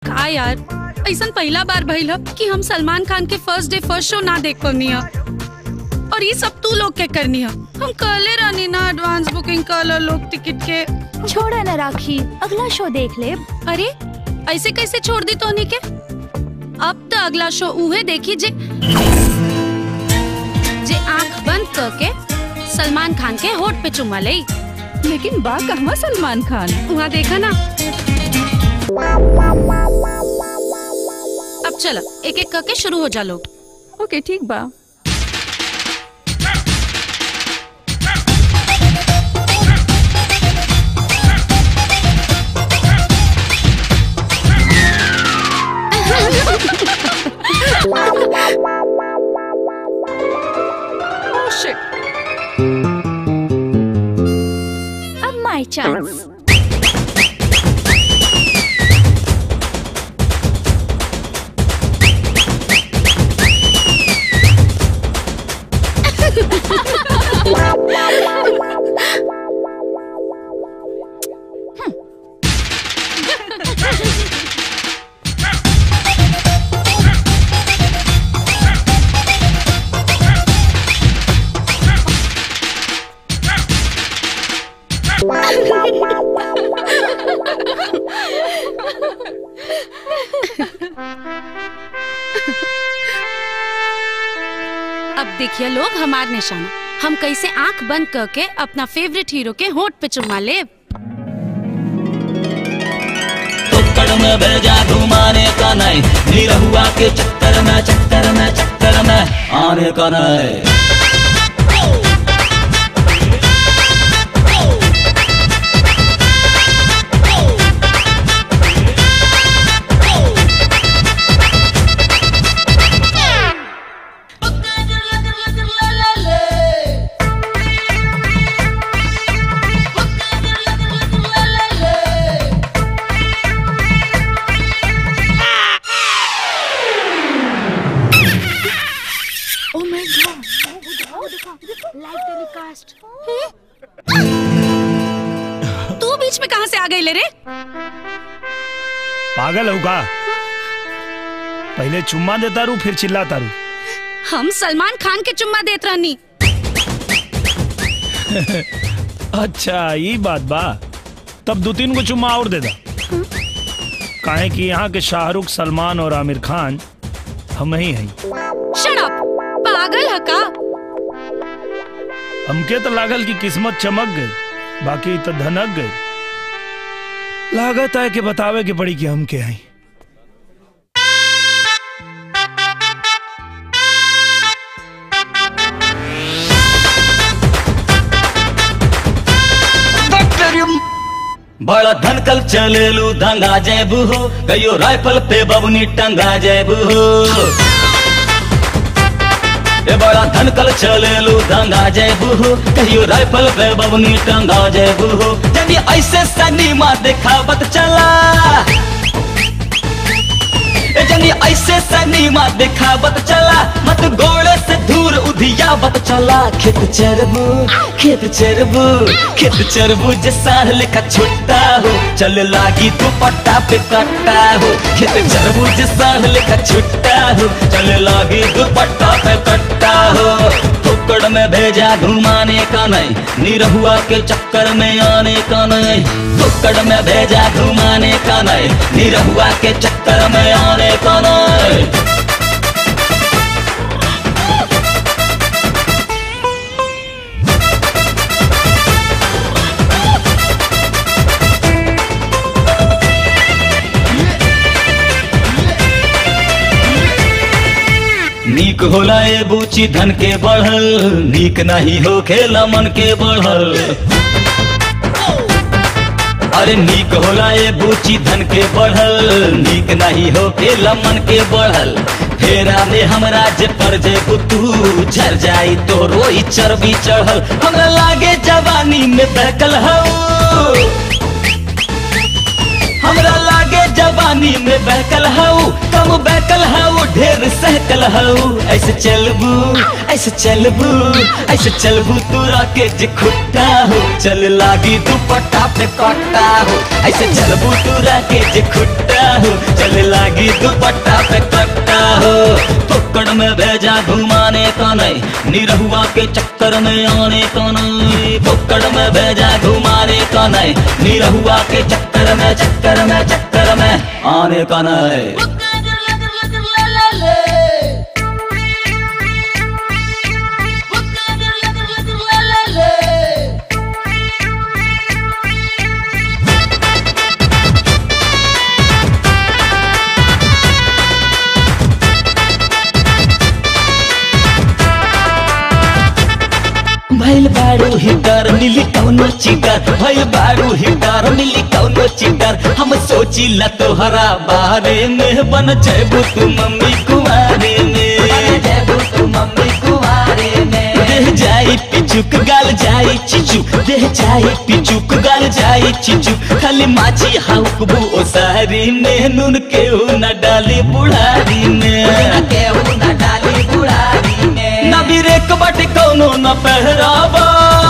का यार ऐसा पहला बार भइल ह कि हम सलमान खान के फर्स्ट डे फर्स्ट शो ना देख पानी है और ये सब तू लोग के करनी है हम कहले रहनी ना एडवांस बुकिंग कर लो लोग टिकट के छोड़ा न राखी अगला शो देख ले अरे ऐसे कैसे छोड़ दी तोनी के अब तो अगला शो उहे देखी जे जे आंख बंद करके सलमान खान के होठ पे चुमा ले लेकिन बा कहवा सलमान खान वहाँ देखा ना अब चलो एक एक करके शुरू हो जा लोग ओके ठीक बा Oh, shit. अब माय चांस अब देखिए लोग हमार निशाना हम कैसे आंख बंद करके अपना फेवरेट हीरो के होठ पे चुमा ले टुक्कड़ में भेजा घुमाने का नहीं निरहुआ के चक्कर में चक्कर में चक्कर में आने का नहीं तू बीच में कहाँ से आ गई ले रे पागल हो का पहले चुम्मा देता रू फिर चिल्लाता रू हम सलमान खान के चुम्मा देत रहनी अच्छा ये बात बा तब दो तीन को चुम्मा और दे दा काहे कि यहाँ के शाहरुख सलमान और आमिर खान हम ही हैं शट अप पागल है का हमके तो लागल कि किस्मत चमक गई बाकी तो धनक गई लागत है कि बतावे के पड़ी कि हम के हैं बड़ा धनकल चलेलू दंगा जेबू हो कहियो राइफल पे बबनी टंगा जेबू हो ए बड़ा धनकल चलेलू दंगा जेबू हो कहियो राइफल पे बबनी टंगा जेबू हो जब ये ऐसे सनीमा दिखावत चला ए जनी ऐसे सनीमा दिखावत चला मत गोड़े से दूर उधियावत चला खेत चरबू खेत चरबू खेत चरबू जे साढ़ लेखा छुट्टा हो चल लागी तू पट्टा पे कट्टा हो खेत चरबू जे साढ़ लेखा छुट्टा हो चल लागी तू पट्टा पे कट्टा हो टुकड़ में भेजा घुमाने का नहीं निरहुआ के चक्कर में आने का नहीं टुकड़ में भेजा घुमाने का नहीं निरहुआ के चक्कर में आने का नहीं नीक होला ए बूची धन के बढ़ल नीक नहीं हो खेला मन के बढ़ल अरे नीक होला ए बूची धन के बढ़ल नीक नहीं हो खेला मन के बढ़ल फेरा में हमरा जे पर जे तू झर जाई तो रोई चर्बी चढ़ल हमरा लागे जवानी में बहकल हो हमरा लागे जवानी में बहकल हऊ कम बहकल हऊ ढेर सहकल हऊ ऐसे चलबू ऐसे चलबू ऐसे चलबू तोरा के जे खुट्टा हो चल लागी दुपट्टा पे कट्टा हो ऐसे चलबू तोरा के जे खुट्टा हो चल लागी दुपट्टा पे कट्टा हो पकड़ में भेजा घुमाने का नहीं निरहुआ के चक्कर में आने का नहीं पकड़ में भेजा घुमाने का नहीं निरहुआ के चक्कर में चक्कर में चक्कर में आने का नहीं भैल बारू हिटर मिली कौनो चिटर भैल बारू हिटर मिली कौनो चिटर हम सोची ला तोहरा बारे में बन जेबू तू मम्मी कुमारे में तू मम्मी कुमारे में देह जाई पिचुक गाल जाई चिचू देह जाई पिचुक गाल जाई चिचू खाली माची हाउकबू ओ सारी में नून केहू न डाली बुढ़ारी में केहू न डाली बुढ़ारी में न बिरेक बाटे कौनो न पहरावा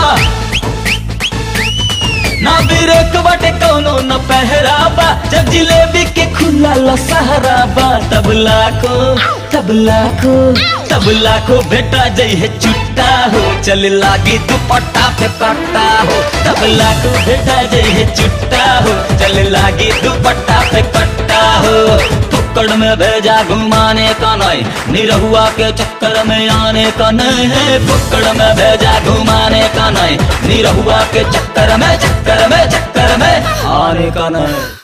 ना बिरेक बाटे कौनो न पहरावा जब जिलेबी के खुला लो सहराबा तब लाखो तब लाखो तब लाखो बेटा जई है चुट्टा हो चल लागी दुपट्टा पे पट्टा हो तब लाखो बेटा जई है चुट्टा हो चल लागी दुपट्टा पे पट्टा हो पकड़ में भेजा घुमाने का नहीं निरहुआ के चक्कर में आने का नहीं है पकड़ में भेजा घुमाने का नहीं निरहुआ के चक्कर में चक्कर में चक्कर में आने का नहीं